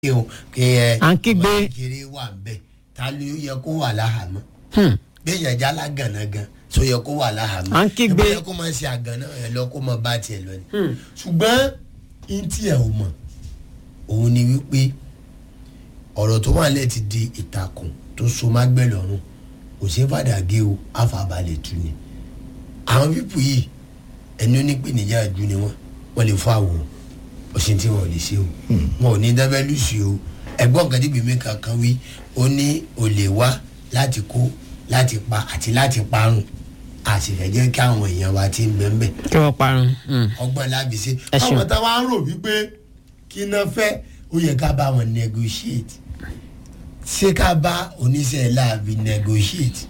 kí o kí ẹ À ń kígbe. ọmọ kékeré wà ń bẹ ta ló yẹ kó wà láhàámọ́ Hmm. bẹ́ẹ̀ jálá gànà gan tó yẹ kó wà láhàámọ́ À ń kígbe. ẹ bá yẹ kó máa ṣe àgànà ẹ lọ kó máa bá tiẹ̀ lọ ni ṣùgbọ́n n tí ẹ ò mọ̀ òun ni wípé ọ̀rọ̀ tó wà lẹ́ẹ̀ ti di ìtàkùn tó so má gbẹ̀ lọ́rùn kò sí fàdàgé o àfàbalẹ̀ tu ni àwọn pípù yìí ẹni onípèníjà ju ni wọn wọn lè fọ àwòrán ọ̀sìn tí wọn ò lè ṣe o wọn ò ní dábẹ́lú sí o ẹ̀gbọ́n kan níbi mi kankan wí ó ní olè wá láti kó láti pa àti láti parun a sì fẹ́ jẹ́ kí àwọn èèyàn wa ti ń bẹ́ẹ̀ bẹ́ẹ̀ kí wọ́n parun. Hmm. ọgbọ́n lábì ṣe Ẹ ṣeun. àwọn táwa ń rò wípé kí iná fẹ́ ó yẹ ká bá wọn negotiate ṣé ká bá oníṣẹ́ láàbì negotiate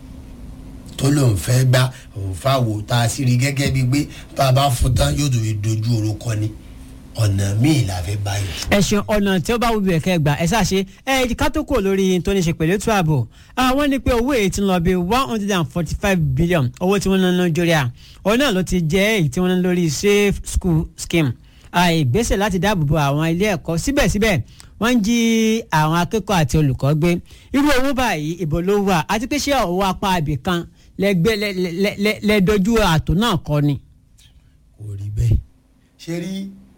tó lóun fẹ́ gbá òun fáwo tá a sì rí gẹ́gẹ́ bíi pé bá a bá fún tán yóò tó fi dojú orúkọ ni ọ̀nà míì la fẹ́ báyìí. ẹ̀sùn ọ̀nà tí ó bá wù bí ẹ̀kẹ́ gbà ẹ̀ ṣàṣe ẹ̀ ká tó kò lórí tó ní ṣe pẹ̀lú ètò ààbò àwọn ní pé owó èyí ti ń lọ bí one hundred and forty five billion owó tí wọ́n ná nàìjíríà òun náà ló ti jẹ́ èyí tí wọ́n ná lórí safe school scheme ìgbésẹ̀ láti dáàbò bo àwọn ilé ẹ̀kọ́ síbẹ̀síbẹ̀ wọ́n ń jí àwọn akẹ́kọ̀ọ́ àti olùkọ́ gbé irú owó báyìí ìbò ló wà àti pé ṣé owó apá ibì kan lẹ́gbẹ́ lẹ́dọ́jú àtò náà kọ́ ni. kò rí bẹ́ẹ̀ ṣe rí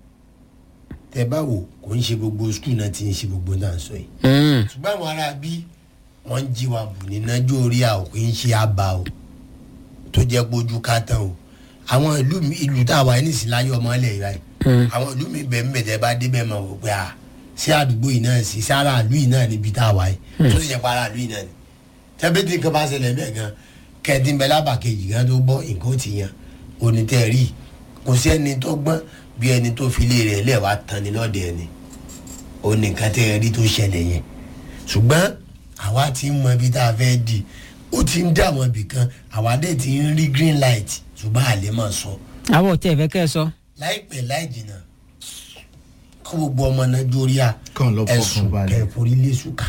tẹ bá wò kò ń ṣe gbogbo skul náà ti ń ṣe gbogbo náà sọ yìí ṣùgbọ́n àwọn ará bí wọ́n ń jí wa bù ní nájú orí a ò kì í ṣe àbá o tó jẹ́ pójú ká tán o àwọn ìlú mi ìlú tá a wà ní ìsìláyọ̀ ọmọ ilẹ̀ yìí báyìí àwọn ìlú mi bẹ̀ ń bẹ̀ tẹ́ bá débẹ̀ máa wò pé a ṣé àdúgbò yìí náà sí sára ìlú yìí náà níbi tá a wà yìí tó sì jẹ́ para ìlú yìí náà ni tẹ́bí tí nǹkan bá ṣẹlẹ̀ bẹ́ẹ̀ gan kẹ́ẹ̀dín bẹ́ẹ̀ lábà kejì gan tó gbọ́ nǹkan ó ti yan onítẹ̀rí kò sí ẹni tó gbọ́n bí ẹni tó fi ilé rẹ̀ lẹ́wàá tán ni lọ́dẹ ẹni ó ní nǹkan tẹ́ ẹ rí tó ṣẹlẹ̀ yẹn ṣùgbọ́n àwa ti ń mọ ibi tá a fẹ́ di ó ti ń dà wọ́n bì kan àwa dẹ̀ ti ń rí green light ṣùgbọ́n àlẹ́ máa sọ àwọn ò tẹ̀ fẹ́ kẹ́ ẹ sọ. láìpẹ́ láì jìnnà kó gbogbo ọmọ nàìjíríà Kàn lọ fọkàn ẹ̀sùn balẹ̀. ẹ̀fọ́rí lẹ́sùkà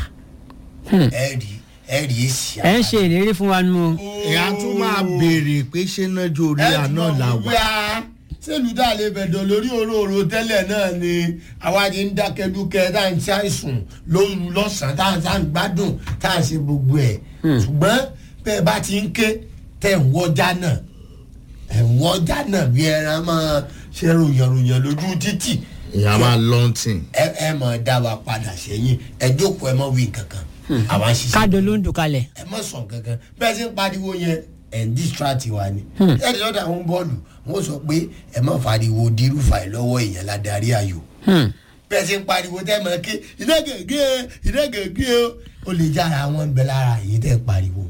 ẹ̀ rí ẹ̀ rí èsì ẹ ń ṣe ìlérí fún wa nù. ìyá tún máa béèrè pé ṣé nájú orí àná là wà. sẹ́lù dá lè bẹ̀dọ̀ lórí òróró tẹ́lẹ̀ náà ni àwa ti ń dákẹ́dúkẹ́ tá à ń ṣàìsùn lóru lọ́sàn-án tá à ń tá à ń gbádùn tá à ń ṣe gbogbo ẹ̀ ṣùgbọ́n bẹ́ẹ̀ bá ti ń ké tẹ̀ ń wọ́jà náà ẹ̀ ń wọ́jà náà bí ẹran máa ṣe ròyànròyàn lójú títì ìyá máa lọ́ntìn. ẹ ẹ máa dá wa padà sẹ́yìn ẹ jókòó ẹ má wí kankan àwa ń ṣiṣẹ́ káàdó ló ń dùn kalẹ̀. ẹ má sàn kankan bẹ́ẹ̀ ṣe ń pariwo yẹn ẹ̀ ń distract wa ni. ẹ ní lọ́dọ̀ àwọn bọ́ọ̀lù wọ́n sọ pé ẹ má fariwo dirúfà ẹ̀ lọ́wọ́ èèyàn ládàrí ayò. bẹ́ẹ̀ ṣe ń pariwo tẹ́ mọ̀ ké iná gègé iná gègé o lè jára wọn bẹ lára èyí tẹ́ pariwo.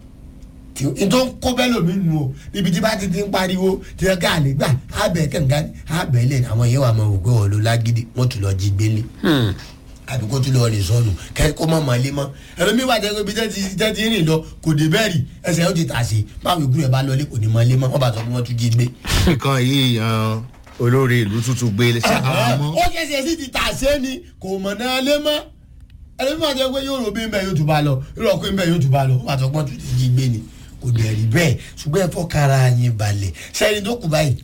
tí n tó ń kó bẹ́ẹ̀ lómi nù o níbi tí bá ti ti ń pariwo tí wọ́n ká àlè gbà ábẹ̀ kànga ábẹ̀ lẹ̀ àwọn yẹn wà máa wò pé wọ́n ló lágídí wọ́n tún lọ jí gbélé àbí kó tún lọ rìn sọnù kẹ kó má máa lé mọ ẹlòmí wà jẹ́ pé ibi tẹ́ ti tẹ́ ti rìn lọ kò dé bẹ́ẹ̀ rí ẹsẹ̀ ó ti tà sí báwo ìgbú rẹ̀ bá lọlé kò ní máa lé mọ́ wọ́n bá sọ pé wọ́n tún jí gbé. nǹkan yìí yan olórí ìlú tuntun gbé ṣàmọ́. ó kẹsẹ̀ sí ti tà sí ni kò mọ̀ náà lé mọ́ ẹlòmí wà jẹ́ pé yóò rò bí ń bẹ̀ yóò tún bá lọ yóò rò pé ń bẹ̀ yóò tún bá lọ wọ́n bá sọ pé wọ́n tún ti jí gbé ni kò dẹ̀ rí bẹ́ẹ̀ ṣùgbọ́n ẹ fọ́kara yín balẹ̀ sẹ́yìn tó kù báyìí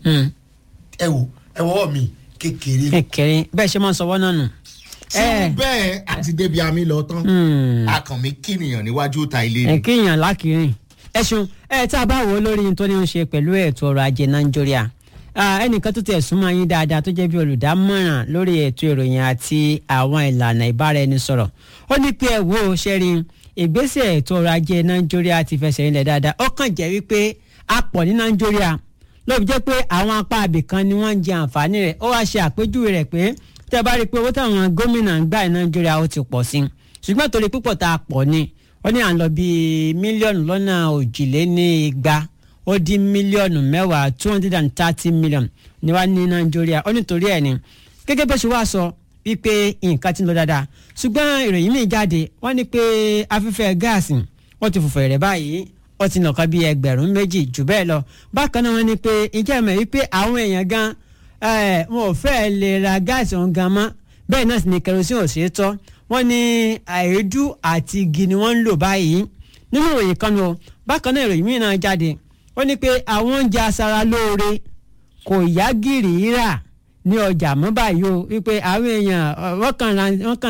ẹ wò ẹ wọ́wọ́ mi kékeré kékeré bẹ́ẹ̀ ṣe máa ń sọwọ́ náà nù. tí bẹ́ẹ̀ àti débi àmì lọ tán akànmí kìnìyàn níwájú ta ilé ẹ ni. kéèyàn lákìrín ẹṣun ẹ tá a bá wò ó lórí tó ní í ṣe pẹ̀lú ètò ọrọ̀ ajé nàìjíríà ẹnìkan tó tẹ̀ súnmọ́ yín dáadáa tó jẹ́ bí olùdámọ̀ràn lórí ètò ìròyìn àti àwọn ìlànà ìbáraẹnisọ̀rọ̀ ó ní pé ẹ wo ṣẹ́rí ìgbésẹ̀ ètò ọrọ̀ ajé nàìjíríà ti fẹsẹ̀ rinlẹ̀ dáadáa ó kàn jẹ́ wípé a pọ̀ ní nàìjíríà ló fi jẹ́ pé àwọn apá abìkan ni wọ́n ń jẹ àǹfààní rẹ̀ ó wá ṣe àpèjúwe rẹ̀ pé tẹ́ bá rí i pé owó táwọn gómìnà ń gbà ní nàìjíríà ó ti pọ̀ sí i ṣùgbọ́n torí púpọ̀ tá a pọ̀ ni wọ́n ní à ń lọ bíi mílíọ̀nù lọ́nà òjìlénígba ó dín mílíọ̀nù mẹ́wàá two hundred and thirty million ní wàá ní nàìjíríà ó nítorí ẹ̀ ni gẹ́gẹ́ bó ṣe wá sọ wípé nǹkan ti ń lọ dáadáa ṣùgbọ́n ìròyìn míì jáde wọ́n ní pé afẹ́fẹ́ gáàsì wọ́n ti fòfò rẹ̀ báyìí ó ti nàka bíi ẹgbẹ̀rún méjì jù bẹ́ẹ̀ lọ bákan náà wọ́n ní pé ìjẹ́ ìmọ̀ wípé àwọn èèyàn gan ẹ̀ wọn ò fẹ́ lè ra gáàsì ọ̀hún gan mọ́ bẹ́ẹ̀ náà sì ni kerosene ò ṣeé tọ́ wọ́n ní àìdú àti igi ni wọ́n ń lò báyìí nínú ìròyìn kan lọ bákan náà ìròyìn míì náà jáde ó ní pé àwọn oúnjẹ aṣara lóore kò yá gìrì rà ní ọjà mọ́ báyìí o wípé àwọn èèyàn ọ, wọ́n kàn ra- wọ́n kàn